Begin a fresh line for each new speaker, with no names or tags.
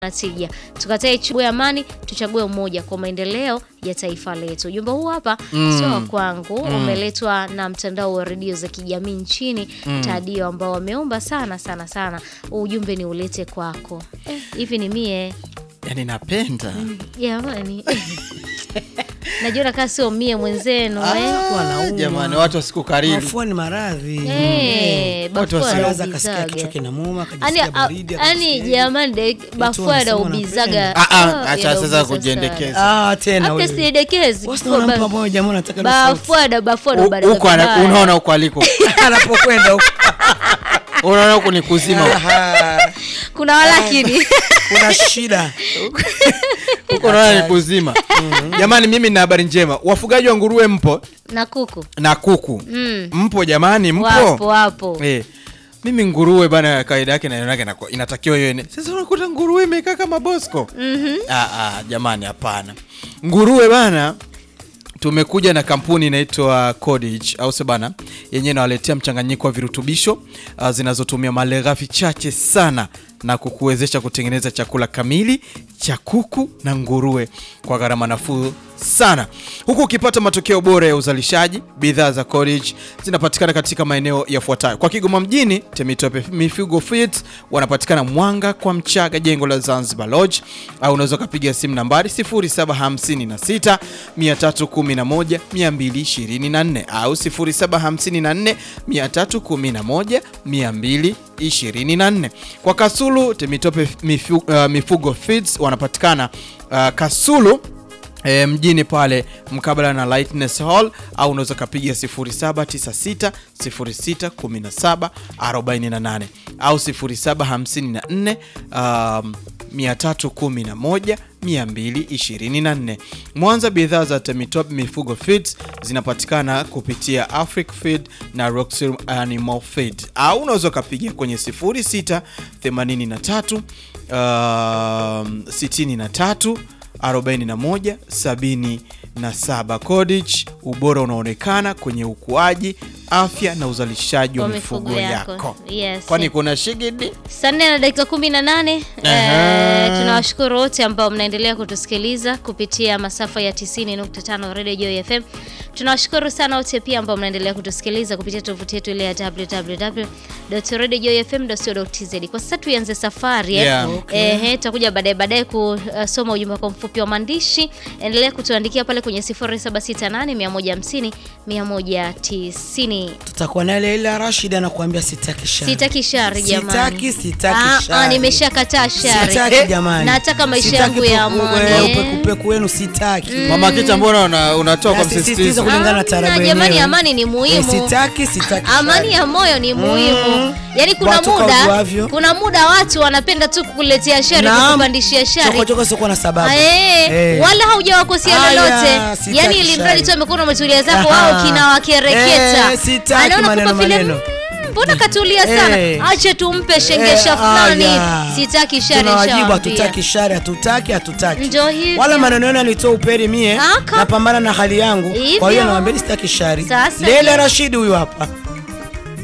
na tija. Tukatae chague amani, tuchague umoja kwa maendeleo ya taifa letu. Ujumbe huu hapa sio wa kwangu, umeletwa na mtandao wa redio za kijamii nchini Tadio, ambao wameomba sana sana sana ujumbe ni ulete kwako. Eh, hivi ni mie
yani napenda
jamani, najiona kaa sio mie mwenzenu eh.
Ah, jamani watu wasikukariri
Mafua ni maradhi.
Eh,
Watu
bafua
Anaweza akasikia
anaubizaga.
kichwa kinamuuma,
Ani,
akajisikia baridi.
ani
akajisikia-
jamani, de- bafua
wanasema
anaubizaga.
Ah, ah,
Ah,
acha
yanaubiza
sasa
sana.
kujiendekeza
Ah, tena
Hata
wewe.
siendekezi.
Wasi naona mtu ambaye jamaa anataka na sauti.
Bafuada bafuada
U-
ubaraza
huko ana-
vibaya.
unaona huko aliko
Anapokwenda huko.
unaona huku ni kuzima
Aha,
Kuna walakini.
Kuna shida.
huko unaona ni kuzima jamani mimi nina habari njema wafugaji wa nguruwe mpo
na kuku.
na kuku
Mm.
mpo jamani mpo
Wapo wapo.
Eh, mimi nguruwe bana kawaida yake naionake na inatakiwa hiyo ene. Sasa unakuta nguruwe imekaa kama Bosco.
Mhm.
Ah, ah, jamani hapana. Nguruwe bana tumekuja na kampuni inaitwa Codage au sio bana, yenyewe inawaletea mchanganyiko wa virutubisho uh, zinazotumia malighafi chache sana na kukuwezesha kutengeneza chakula kamili cha kuku na nguruwe kwa gharama nafuu sana, huku ukipata matokeo bora ya uzalishaji. Bidhaa za Codage zinapatikana katika maeneo yafuatayo: kwa Kigoma mjini, Temitope Mifugo Feeds wanapatikana Mwanga kwa Mchaga, jengo la Zanzibar Lodge, au unaweza ukapiga simu nambari 0756 311 224 au 0754 311 224. Kwa Kasulu, Temitope Mifu, uh, Mifugo Feeds wanapatikana uh, Kasulu E, mjini pale mkabala na Lightness Hall au unaweza ukapiga 0796 06 17 48 au 0754 um, 311 224. Mwanza, bidhaa za Temitop Mifugo Feeds zinapatikana kupitia Afric Feed na Roxy Animal Feed au unaweza ukapiga kwenye 06 83 um, 63 41 77. Codage, ubora unaonekana kwenye ukuaji, afya na uzalishaji wa
Kwa
mifugo
mifugo
yako.
yako. Yes.
Kwani kuna shigidi?
Saa nne na dakika kumi na nane.
Aha.
Eh, tunawashukuru wote ambao mnaendelea kutusikiliza kupitia masafa ya 90.5 Radio Joy FM. Tunawashukuru sana wote pia ambao mnaendelea kutusikiliza kupitia tovuti yetu ile ya www.radiojfm.co.tz. Kwa sasa tuianze safari eh.
Yeah.
Eh, eh, tutakuja baadaye baadaye kusoma ujumbe wako mfupi wa maandishi. Endelea kutuandikia pale kwenye 0768 150 190.
Tutakuwa na Leila Rashid anakuambia sitaki shari.
Sitaki shari jamani.
Sitaki, sitaki
Ah, ah,
shari.
nimeshakataa shari.
Sitaki jamani.
Nataka maisha
Sitaki
yangu ya
peku-
amani.
eh, upekupeku wenu sitaki.
Mama Kicha, mbona una- unatoa kwa
Nasisitiza
msisitizo?
kulingana na
Amna,
tarabu
jamani,
yenyewe.
amani ni muhimu.
Eh, Sitaki, sitaki.
Amani
shari.
ya moyo ni muhimu. Yaani kuna
Watu
muda
kaujuavyo.
kuna muda watu wanapenda tu kukuletea shari,
Naam.
kukupandishia shari.
Chokochoko siokuwa na sababu.
Eh,
Eh.
wala haujawakosea
Aya,
lolote.
sitaki
Yaani ili mradi
shari.
tu amekuwa umetulia zako
Aha.
wao kinawakereketa.
Eh, sitaki
Anaona
maneno,
kama vile
maneno.
"Mm, mbona katulia sana?
Eh.
Acha tumpe shengesha
Eh,
fulani.
aya.
Sitaki shari
Tunawajibu
nishawaambia.
hatutaki shari, hatutaki, hatutaki.
Ndio hivyo.
Wala maneno yenu alitoa uperi mie
Aka.
napambana na hali yangu.
Hivyo.
Kwa hiyo nawaambia sitaki shari.
Sasa
Leila
hiyo.
Rashid huyu hapa.